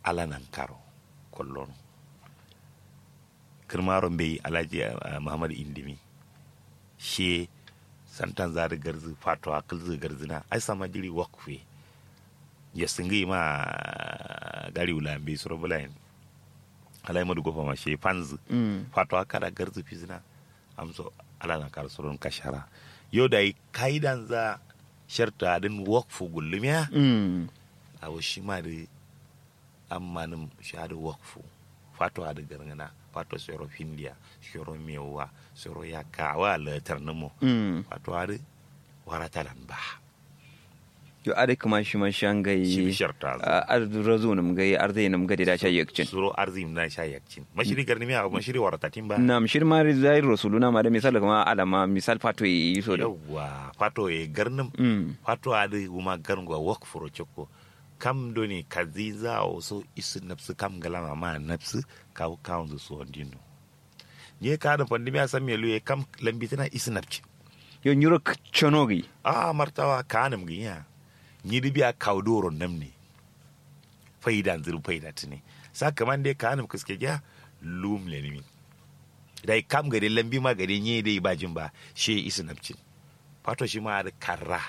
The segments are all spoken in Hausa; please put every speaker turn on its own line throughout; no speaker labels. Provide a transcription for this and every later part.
alanan karo kollon kirmaron bai alhaji uh, muhammad indimi she santan zari garzi fato a kilzi garzina ai sama jiri wakfe ya singi ma gari wula bai suru bulayin alai madu gofa ma she fanzi fato a kada garzi fizina amso alanan karo surun kashara yau da yi kaidan za sharta din wakfu gullumiya a wasu ma da ammanin shahadu wakfu fato a da gargana fato soro findiya soro mewa soro ya kawa latar namo fato a da waratalan ba
yo ade kuma shi man shan gai
shi sharta
ardu razu nam gai arzai nam gade da sha yakcin
soro arzim na sha yakcin mashiri garni mi abu mashiri waratatin ba
nam shir ma zai rasuluna ma da misal kuma alama misal fato yi so da
yawa fato e garnim fato a da kuma garngwa wakfu choko kam doni kaziza o so isu napsu kam galama ma napsu kaw kawnzu so ndino nye ka da pandemi asam melu e kam lambitina isu napci
yo nyuro chonogi
a martawa kanam ginya nyidi biya kawdoro namni faidan zuru faida tini saka man dai kanam kiske ja lum le ni dai kam gade lambi ma gade nye dai bajin ba she isu napci fato shi ma da karra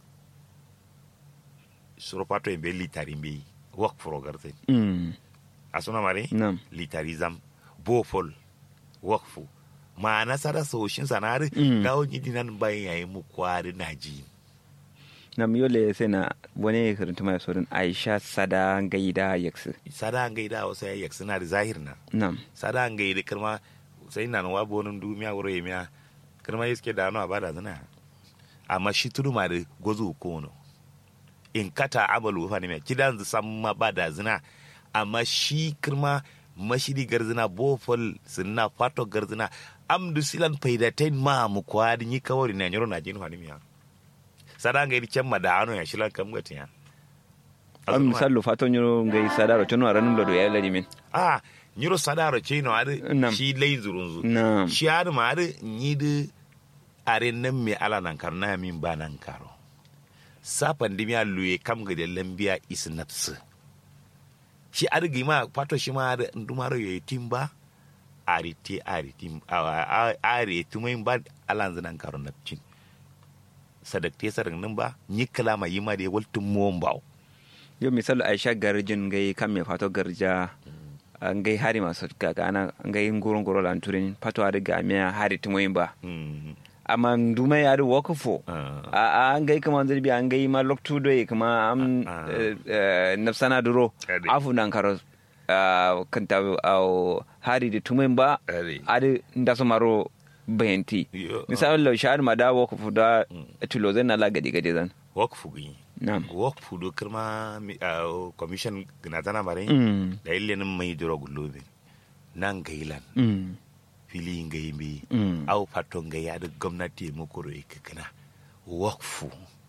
suro pato en be litari mbe wak furo garte
mm
asuna mare
nam
litari zam bofol wakfu ma nasara soshin sanari
Mm.
gawo nyidi nan bayan yayi mu kwari naji
nam yole sai na wani karanta mai sorin aisha sada gaida yaksu
sada ngai da wasa yayi suna da zahir na
nam
sada ngai da kirma sai nan wa bonin dumiya wuro yemiya kirma yiske da no abada zana amma shi tudu ma da gozu kono in kata amalu fa ne kidan zu san ma bada zina amma shi kirma mashidi garzina bofol sinna fato garzina amdu silan faidatain ma mu kwadi ni kawari na nyoro na jin fa miya sada ngai di chamma da ano ya shilan kam gatiya
an misal fato nyuro ngai sada ro chono ranum do ya ladi min
ah nyiro sadaro chino ade
Nam.
shi lei zurunzu
nam
shi ade ma ade nyidi are nan me ala nan kar na min ba nan karo sapan dimiya luye kam ga da lambiya is nafsu shi ade gi ma pato shi ma ade ndumaro ye timba ari ti ari tim a- a- ari tumain ba alan zanan karo nafcin sadakte sarin nan ba ni kalama yi ma da waltun muwan bawo
yo misal aisha garjin ngai kam me fato garja an gai hari masu kaga ana ngai ngoro ngoro lan turin fato ada ga me hari tumoyin ba
Mm.
amma nduma ya da wakafo
Ah.
a a an gai kama zirbi an gai ma loktu do kuma am
Ah.
eh, eh, nafsana duro
Ade.
afu nan karo ah, kanta au hari da tumoyin ba
Ade.
adi ndaso maro bayenti
Yo,
misal lo shahar ma da wakafo da tulo zan na la gadi gadi zan
wakfu gini
nam
wakfu do kirma mi- ah, commission gina tana bare
mm
da ille nin mai duro gullobe nan gailan
mm
fili ngai bi
mm
au faton ga ya da gwamnati mu kuro ikakana wakfu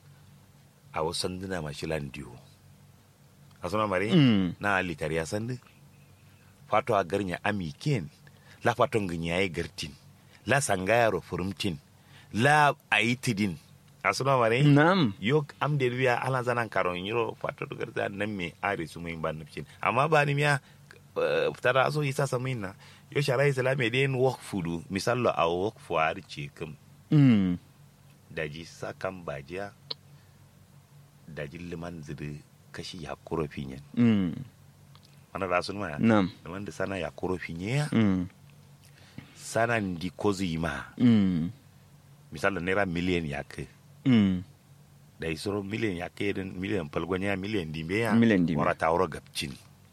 a wasan dina mashilan diyo a suna mare
mm
na litari ya sandi fato a garnya ami ken la faton ganya ya gartin la sangayaro furumtin la aitidin a suna mare
nam
yo am de wiya ala zanan karon yiro fato do garza nan me are su mun ban nufin amma ba ni miya eh, tara so isa samin na yo shara islami den work fudu misallo a work fu ar ce kam
mm
daji sakan bajiya daji liman zidi kashi ya kuro finyen
mm
mana da sun ma
nam
liman da sana ya kuro finye
mm
sana ndi kozi ma
mm
misallo naira miliyan ya kai
mm
da isoro miliyan ya kai din miliyan palgonya miliyan dimbe ya
Miliyan dimbe.
wara tawro gabcin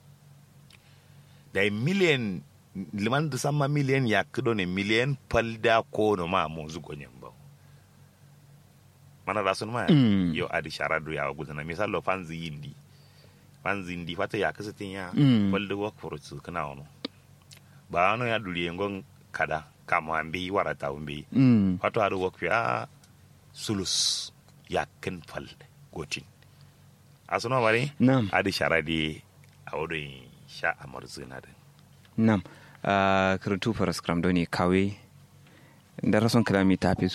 da miliyan liman da sama miliyan ya kido ne miliyan palda ko no ma mo zugo nyen ba mana da sun ma
Mm.
yo adi sharadu ya gudana misalo fanzi yindi fanzi ndi fata ya kasatin ya
Mm.
palda wa korotsu kana ono ba ano ya duli ngon kada kama ambi wara tawmbi
mm
wato haɗu wakfi a sulus yakin fal gotin a suna mare
nam
adi sharadi a wurin sha a marzina da
nam uh, karantu faras kram doni kawe da rason kalami ta fi su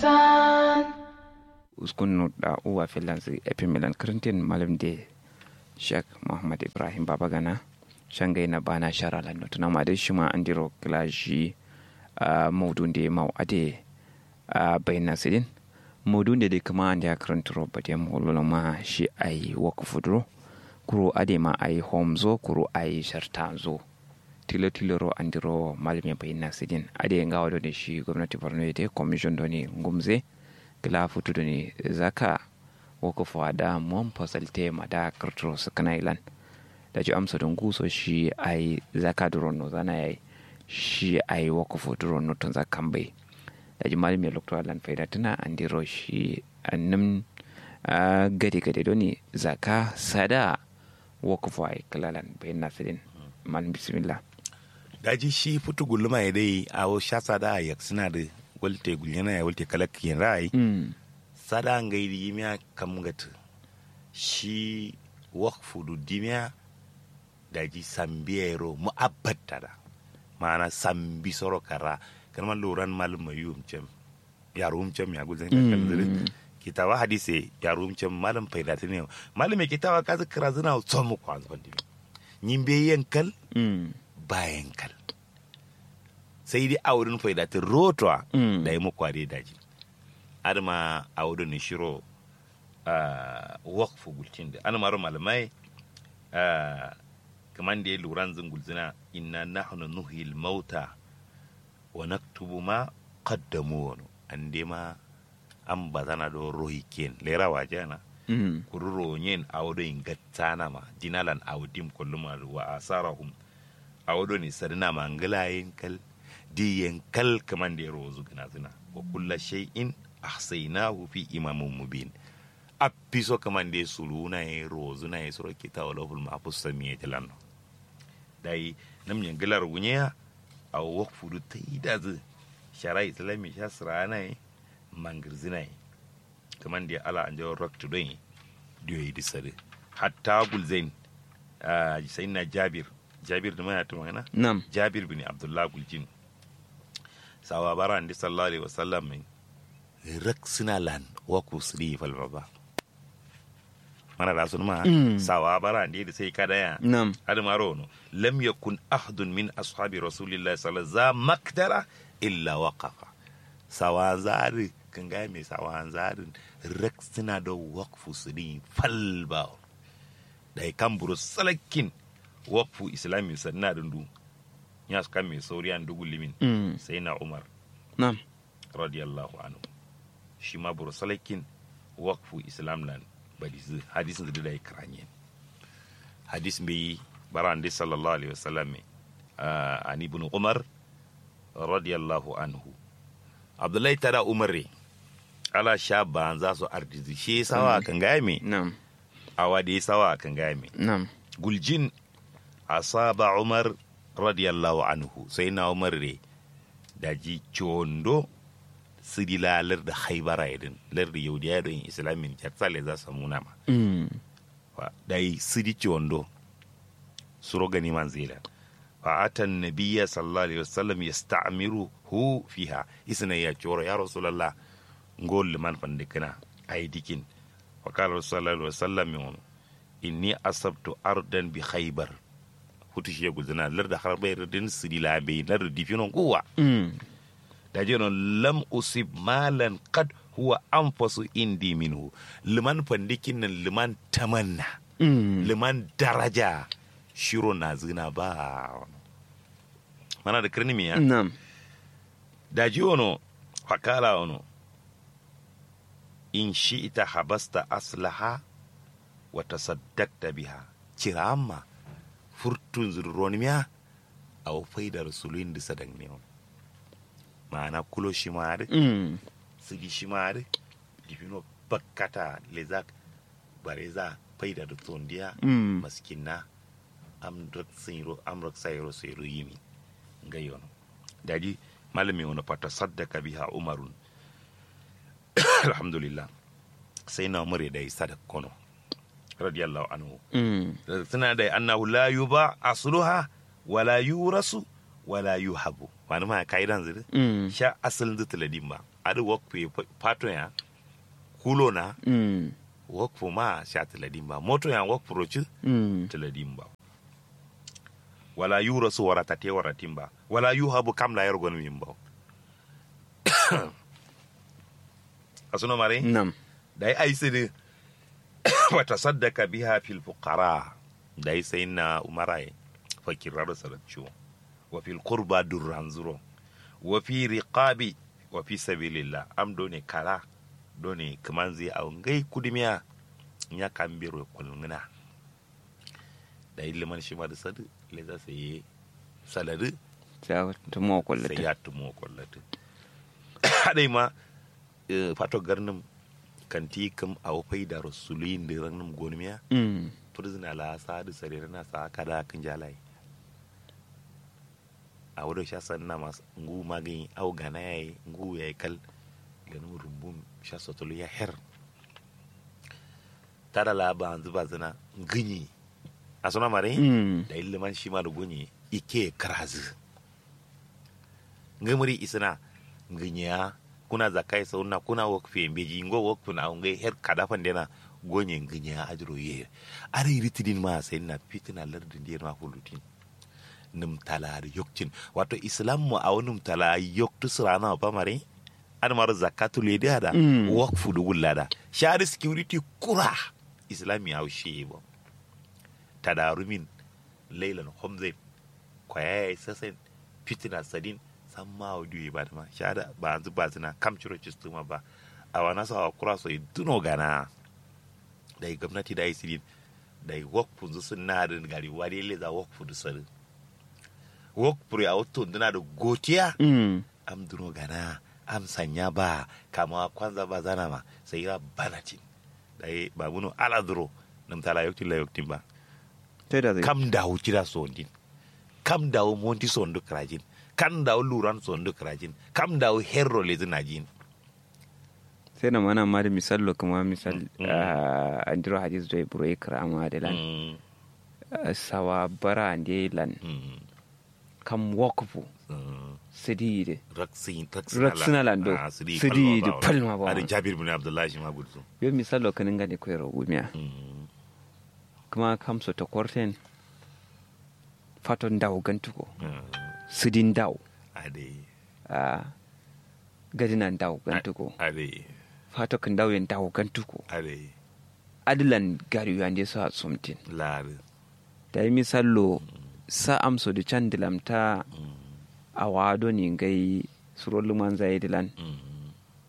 Darasan,
uskun no da uwa finlands epi milan karantin malam de Sheikh Muhammad Ibrahim Babagana shangai na bana shara lanno tuna ma dai shi ma an diro klashi a maudun da mau ade a bayyana sidin maudun da dai kama an da karanta roba da mu ma shi ai waqfu duro kuro ade ma ai home zo kuro ai sharta zo tilo tilo ro an diro malami bayyana sidin ade ngawa da shi gwamnati Borno da commission do ne ngumze kila futu da ne zaka waqfu da mon fasalte ma da kartro su kana ilan da ji amsa don guso shi ai zaka duro no zana yayi shi ai waqfu duro no tun zakan bai da ji malami lokto alan faida tana an diro shi annum gade gade doni zaka sada waqfu ai kalalan bayyana sidin malam bismillah
daji shi futu gulma ya dai a sha da ya suna da walte gulyana ya walte kalak yin rai sada ngai di miya kam gata shi waqfu du dimiya daji sambiyero mu abbata da mana sambi soro kara kan man loran mal mayum cem ya rum cem ya gulzan ka kan kitawa hadise ya rum cem malam faidati ne malam me kitawa ka zikra zina so mu kwan zan dimi nyimbe yankal bayan kal sai dai aurin faidatin rotwa da yi mukware daji har ma aurin shiro wakfu gulcin da an maro malamai kaman da ya lura zin gulzina inna nahnu nuhil mauta wa naktubu ma qaddamu wani an dai ma an bazana do rohi ken lera wajana kururo yin aurin gattana ma dinalan audim kullum wa asarahum audo ni sarina mangala kal diyen kal kaman da ya rozu gina zina wa kulla shay'in ahsaynahu fi imamin mubin a piso kaman da ya sulu na ya rozu na ya suro kita wa lahul mahfuz samiya tilan dai nam nyen galar gunya a wakfu du ta yi da zu shara islami sha sira na ya mangirzina ya kaman da ya ala an jawo raktu don ya diyo yi disari hatta gulzain sai na jabir jabir da mana ta magana
nam
jabir bin abdullah guljin sawa bara andi sallallahu alaihi wasallam min rak suna lan wa ku sri fal baba mana da sun ma sawa bara andi da sai kada ya
nam
hada maro no lam yakun ahadun min ashabi rasulillahi sallallahu alaihi wasallam makdara illa waqafa sawa zari kan ga mai sawa zarin rak suna da waqfu sri fal ba da kan buru salakin wakfu islami sanna dundu ya su kan mai sauri an dugu limin sai na umar
nam
radiyallahu anhu shi ma bursalakin wakfu islam lan badizu hadisin da ya kranye hadis mai baran da sallallahu alaihi wasallam an ibn umar radiyallahu anhu abdullahi tada umar re ala sha ban za su ardizi shi sawa kan gaya me
nam
awa da sawa kan gaya me
nam
guljin asaba umar radiyallahu anhu sai na umar re da ji condo sidi la lar da haibara idin lar da yaudiya don islamin jatsale za su muna ma da yi sidi condo suro gani man zila fa atan nabiyya sallallahu alaihi wasallam yasta'miru hu fiha isna ya coro ya rasulullah ngol man fandikina ay dikin wa qala sallallahu alaihi wasallam inni asabtu ardan bi khaybar hutu shi guzina lar da har bayar din sidi la be lar da difinon kuwa da je non lam usib malan qad huwa anfasu indi minhu liman fandikin nan liman tamanna liman daraja shiro na zina ba mana da kirni miya
nam
da ji ono fakala ono in shi ita habasta aslaha wa tasaddaqta biha cirama furtun zurronimiya a wafai da rasulun da sadan ne ma'ana kulo shi mare sigi shi mare difino bakkata lezak bareza faida da tondiya maskinna am rak sayro am rak sayro sayro yimi ngayon daji malami wani fata saddaka biha umarun alhamdulillah sai na umar da sadak kono radiyallahu anhu suna da annahu la yuba asluha wala yurasu wala yuhabu wani ma kaidan zuri sha asalin zata ladin ba adi wakpe pato ya kulo na wakfu ma sha tiladin ba moto ya wakfu roci
mm
tiladin ba wala yura su warata te waratin ba wala yu habu kam la yar gonu min ba asuno mare
nam
da ai sidi wa tasaddaka biha fil fuqara da ai sai na umarai fakirar sarabciwo wa fil qurba durran zuro wa fi riqabi wa fi sabilillah am done kara done kamanzi a ngai kudimiya nya kambiro kulngina da iliman shi ma da sadu le za su yi salari
ta tumo
sai
kullata
ya tumo kwallata hadai ma eh, fato garnin kanti kam a wafai da rasulun da ranar gonimiya
mm
turzina la sa da sarere na sa kada kan jalai a wadda sha sanna masu ngu magani au gana ya yi ngu ya yi kal ganin rumbun sha sotolo ya her tada la ba zuba zina ganyi a suna mare
mm
da iliman shi ma da gunyi ike karazi ngamuri isina nganya kuna zakai sauna kuna wakfe mbeji ngo wakfu na ngai her kadafan dena gonye nganya ajro ye are ritidin ma sai na fitina lardin diyar ma hulutin num talar yokcin wato islam mu a wani tala yoktu sirana ba mare an mar zakatu le da da
Mm.
wakfu du gullada shari security kura islami au shi ba tadarumin lailan homzai kwaya ya sasen fitina sadin san ma audio ba ma shada ba anzu ba zina kam ciro cistuma ba a wana sa kura so duno gana da yi gwamnati da yi sidin da yi wakfu zu sun na da gari wani le za wakfu du sari wakfu ya wato duna da gotiya
mm
am duno gana am sanya ba kama kwanza ba zana ma sai ya banatin da yi ba muno ala duro nam tala yoktin la yoktin ba
ta da zai
kam dawo kira sondin kam dawo monti sondu krajin kam dawo luran sondu krajin kam dawo herro lezi najin
sai na mana ma da misalo kuma misal
Mm.
ah, andiro hadis do buro ikrama de lan
Mm,
Ah, sawa bara ande lan
mm,
kam wakfu
mm.
sidide
raksin
Raksina lando. Sidi da palma ba.
ada jabir bin abdullahi shi ma gudsu
yo misalo kanin gane ko yaro gumiya
Mm,
kuma kam so to korten faton daw gantuko
mm.
sidin daw
ade
a gadinan daw gantuko
ade
fato kan daw yen daw gantuko
ade
adilan gari yande so a sumtin
lare
da yi misalo sa amso da can dilamta
Mm,
a wado ni gai surolu man zai dilan
mm,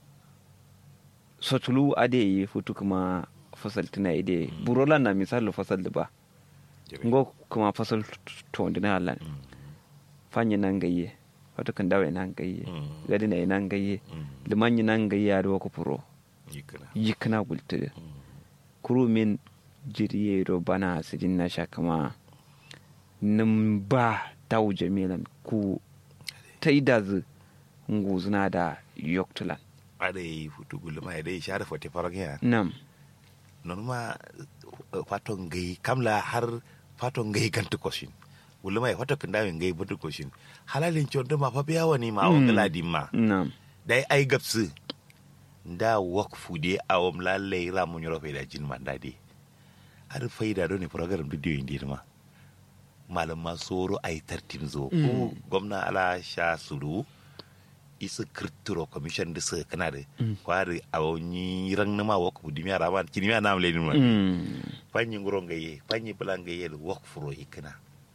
sotulu ade yi futu kuma fasal tuna ide burolan na misalo fasal da ba
jere.
ngo kuma fasal to dina halan
Mm,
fanyi nan gayye fato kan dawo nan gayye
Mm.
gadi na nan gayye
mm.
liman yi nan gayye a ko furo
yikana
yikna gultude
Mm,
kuru min jiriye do bana sidin na sha kama nin ba taw jamilan ku ta idazu nguzuna da yoktulan
ade futu gulma ade share fote faragya
nam
non ma eh, faton gai kamla har faton gai gantu koshin wulu mai fato kan dawo gai butu koshin halalin chon ma fa biya wani ma o
Mm.
gala ma
nam
dai ai gapsu nda wakfu de awam lalle ra mun yoro faida jin man dade har faida do ne program video indi ma malam ma soro ai tartim zo ko gwamna ala sha suru isa kirtiro commission da su kana da kwari a wani ran na ma wakfu dimi ara ma kini ma nam le ni ma
Mm.
fanyi ngoro ngaye fanyi bulan ngaye da wakfu ro ikana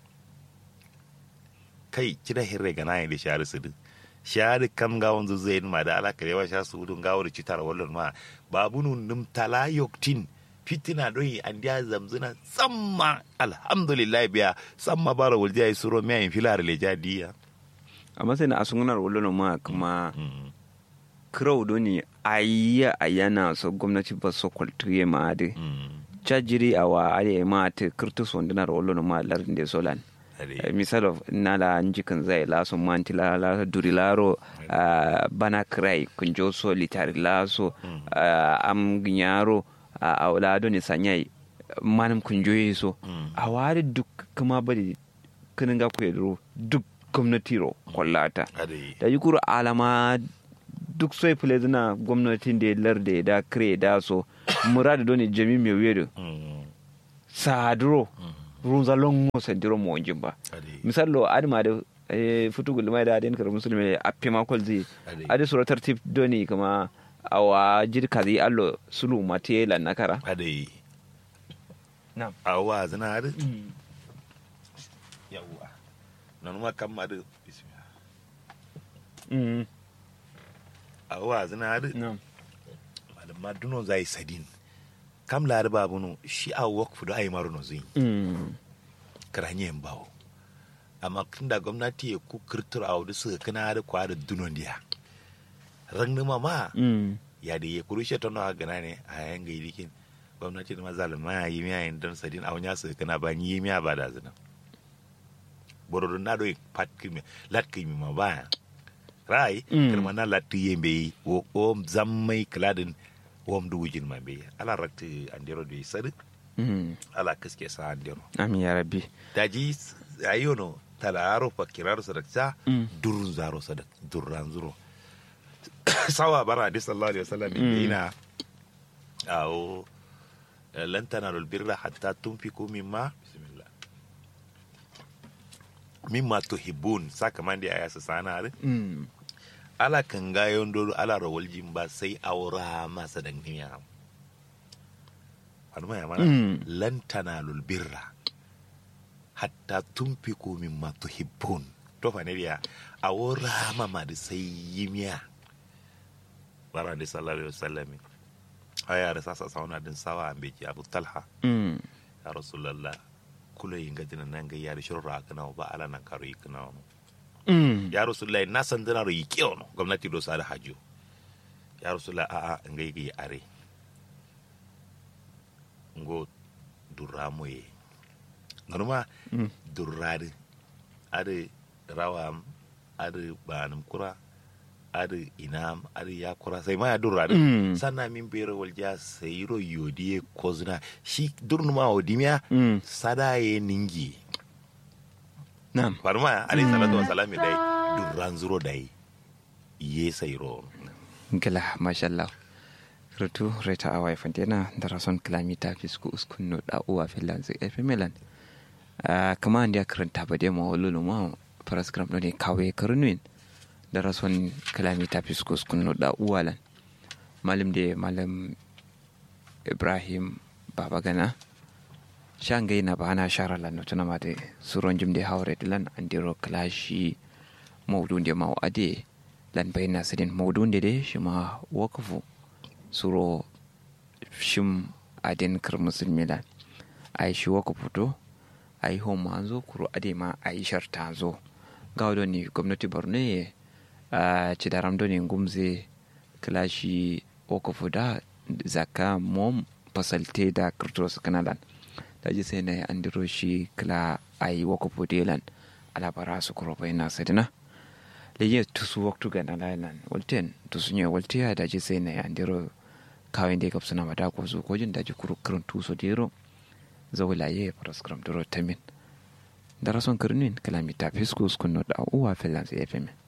kai kida hirre gana ne da shari su din shari kam ga wanzu zai ma da ala kare wa sha su dun gawar citar wallon ma babu nun nim tala yoktin fitina doyi an dia zamzuna samma alhamdulillah biya samma bara wulja yi suro miya in filar le jadiya
amma sai na asungunar wallon ma kuma
Mm.
kirau do ni ayya ayana so gwamnati ba so kwaltuye ma ade
Mm.
chajiri awa ade ma ta kirtu sondinar wallon ma lardin de solan
Ade.
misal of nala njikin zai laso manti la la duri laro ah, bana krai kunjo so litari laso ah, am ginyaro a wala ni sanyai manam kunjo so
Mm.
a wari duk kuma bari kinin ga ku yadro duk gwamnati ro kwallata
Ade.
da yi kuru alama duk sai fule zina gwamnatin da lar da da kire da so muradu doni jami mi wedo
Mm.
sadro
Mm.
runza longo sandiro mo jimba
ade
misallo adma da eh futugul mai da den kar musulmi appe ma kol zi
ade
ade sura tartib doni kama awa jirka zi allo sulu mate la nakara
ade
Na'am.
awa zina ade yawwa nan ma kam ade bismillah
mm
awa zina ade
na'am
malama duno zai sadin kam la ba bunu shi a wok fudo ay maruno zin
mm
karanye bawo amma tunda gwamnati ya ku kirtur a wadu suka kana da kwa da dunon dia rangni mama
mm
ya da ya kurushe ta nawa gana ne a yayin ga ilikin gwamnati da mazalima ya yi miya yin don sadin a wani suka kana ba ni yi miya ba da zina bororo na do pat kimi lat kimi ma ba rai
Mm.
kirma na lat yembe wo o zammai kladin wom du wujin ma be ala rakti andero do sadu
mm
ala kaske sa andero
amin ya rabbi
daji ayono talaro fakiraro sadakta
Mm.
durun zaro sadak durran zuro sawa bara hadis sallallahu alaihi wasallam
Mm.
ina awo lan tanalul birra hatta tunfiku mimma bismillah mimma tuhibbun saka mandi aya sa sana
mm
ala kan gayon dolo ala rawal jimba sai aura masa dan niya wani mai mana
Mm.
lan tanalul birra hatta tunfiku mimma tuhibbun to fa ne biya aura mama da sai yimiya bara da sallallahu alaihi wasallam aya da sasa sauna din sawa an beki abu talha
mm
ya rasulullah kula yin gadina nan ga yari shurra kana ba ala nan karo yikna
mm
ya rasulullahi na san dana ro yike ono gwamnati do sa da hajo ya rasulullahi a a ngai gi are ngo duramo ye nganuma
Mm.
durrade ade rawam ade banum kura ade inam ade yakura sai ma ya durrade
Mm.
sanna min bere walja sai ro yodiye kozna shi durnuma odimiya
mm
sada ye ningi
na'am
farma alayhi salatu wa salam dai durran zuro dai ye sayro
gila mashallah rutu reta awai fantena da rason kilamita fisku uskun no da uwa filan zai efe melan kama an dia karanta ba dai ma walulu ma paraskram no ne kawe karnuin da rason kilamita fisku uskun no da uwa lan malam de malam ibrahim baba gana shangai na ba na shara lan no tuna ma de suron jim de hawre dilan andiro klashi mawdun de maw ade lan bayna sidin mawdun de de shima wakafu suro shim adin kar musulmi lan ai shi wakafu to ai ho ma zo kuro ade ma ai sharta zo gawdo ni gwamnati borno ye a ci daram do ni gumze klashi wakafu da zaka mom fasalte da kirtos kanalan da ji sai na andiro shi kla ai wakafu delan alabara su kuro bayna sidina leye tusu waktu ga na lailan walten tusu nye walte ya daji sai na ya ndiro kawai da kapsa na mata ko zo ko jin daji kuru kurun tuso dero zawla ye paraskram doro tamin darason kurnin kalamita fiskus kunno da uwa filan sai fm